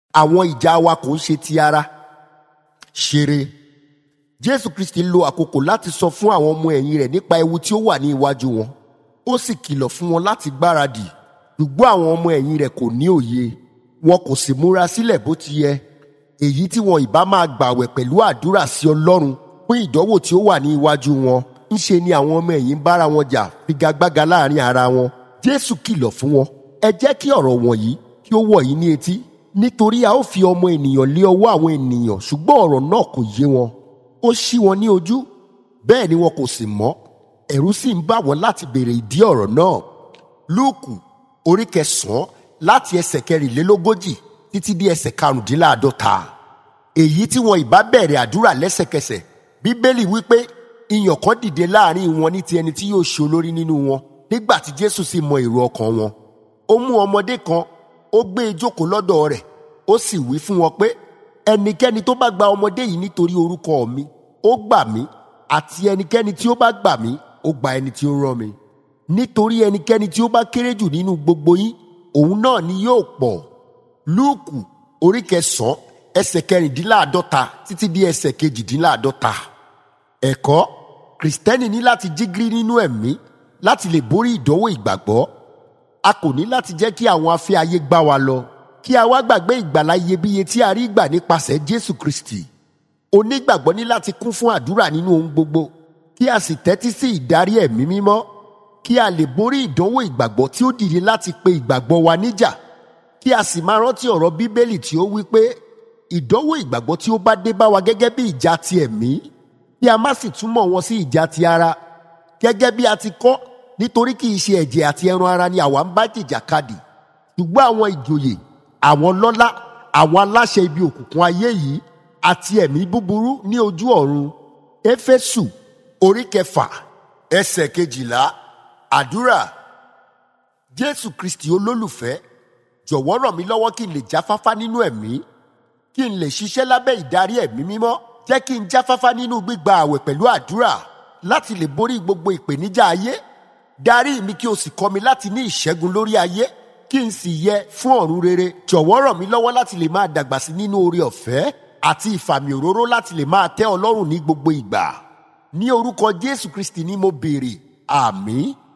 àwọn ìjà wa kò ń ṣe ti ara ṣeré jésù kristi lo àkókò láti sọ fún àwọn ọmọ ẹ̀yìn rẹ̀ nípa ewu tí ó wà ní iwájú wọn ó sì kìlọ̀ fún wọn láti gbáradì ṣùgbọ́n àwọn ọmọ ẹ̀yìn rẹ̀ kò ní òye wọn kò sì múra sílẹ̀ bó ti yẹ èyí tí wọn ìbá máa gbàwẹ̀ pẹ̀lú àdúrà sí ọlọ́run fún ìdánwò tí ó wà ní iwájú wọn ńṣe ni àwọn ọmọ ẹ̀yìn bára wọn jà figagbága láàrin ara wọn jésù kìlọ̀ fún wọn ẹ jẹ́ kí ọ̀rọ̀ wọ̀nyí kí ó wọ̀ yín ní etí nítorí a ó fi ọmọ ènìyàn lé ọwọ́ àwọn ènìyàn ṣùgbọ́n ọ̀rọ̀ náà kò yé wọn ó ṣí wọn ní ojú bẹ́ẹ̀ ni wọn kò sì mọ̀ ẹ̀rù sì ń bà wọ́n láti béèrè ìdí ọ̀rọ̀ náà lúùkù orí kẹsàn-án láti ẹsẹ̀ kẹrìnlélógójì títí dé ẹsẹ̀ karùndínláàdọ́ta èyí tí wọn ìbá bẹ̀rẹ̀ àdúrà lẹ́sẹ̀kẹsẹ̀ bíbélì wípé iyàn kan dìde láàrin wọn ní ti ẹni tí yóò ṣe olórí nínú wọn nígbà tí jésù sì mọ èrò ọkàn wọn ó mú ọmọdé kan ó gbé e jókòó lọ́dọ̀ rẹ̀ ó sì wí fún wọn pé ẹnikẹ́ni tó bá gba ọmọdé yìí nítorí orúkọ mi ó gbà mí àti ẹnikẹ́ni tí ó bá gbà mí ó gba ẹni tí ó rán mi nítorí ẹnikẹ́ni tí ó bá kéré jù nínú gbogbo yín òun náà ni yóò pọ̀ lúùkù orí kẹsàn-án ẹsẹ̀ kẹrìndínláàdọ́ta títí dé ẹsẹ̀ kejìdínláàdọ́ta ẹ̀kọ́ kìrìsìtẹ́nì ní láti jígírí nínú ẹ̀mí láti lè borí ìdánwò ìgbàgbọ́ a kò ní láti jẹ́ kí àwọn afẹ́ ayé gbá wa lọ kí a wá gbàgbé ìgbàlá iyebíye tí a rí gbà nípasẹ̀ jésù kristi onígbàgbọ́ ní láti kún fún àdúrà nínú ohun gbogbo kí a sì tẹ́tí sí ìdarí ẹ̀mí mímọ́ kí a lè borí ìdánwò ìgbàgbọ́ tí ó dìde láti pe ìgbàgbọ́ wa níjà kí a sì máa rántí ọ̀rọ̀ bíbélì tí ó wí pé ìdánwò ìgbàgbọ́ tí ó bá dé bá wa gẹ́gẹ́ bí ìjà ti ẹ̀mí kí a má sì túmọ̀ wọn sí ìjà ti ara gẹ́gẹ́ bí a ti kọ́ nítorí kì í ṣe ẹ̀jẹ̀ àti ẹran ara ni àwa ń bá jìjàkadì ṣùgbọ́n àwọn ìjòyè àwọn lọ́lá àwọn aláṣẹ ibi òkùnkùn ayé yìí àti ẹ̀mí búburú ní ojú ọ̀run éfésù orí kẹfà ẹsẹ̀ kejìlá àdúrà jésù kristi olólùfẹ́ jọ̀wọ́ ràn mí lọ́wọ́ kí n lè jáfáfá nínú ẹ̀mí kí n lè ṣiṣẹ́ lábẹ́ ìdarí ẹ̀mí mímọ́ jẹ́ kí n jáfáfá nínú gbígba àwẹ̀ pẹ̀lú àdúrà láti lè borí gbogbo ìpèníjà ayé darí mi kí o sì kọ́ mi láti ní ìṣẹ́gun lórí ayé kí n sì yẹ fún ọ̀run rere jọ̀wọ́ ràn mí lọ́wọ́ láti lè máa dàgbà sí nínú oore ọ̀fẹ́ àti ìfàmì òróró láti lè máa tẹ́ ọlọ́run ní gbogbo ìgbà ní orúkọ jésù kristi ni mo béèrè àmín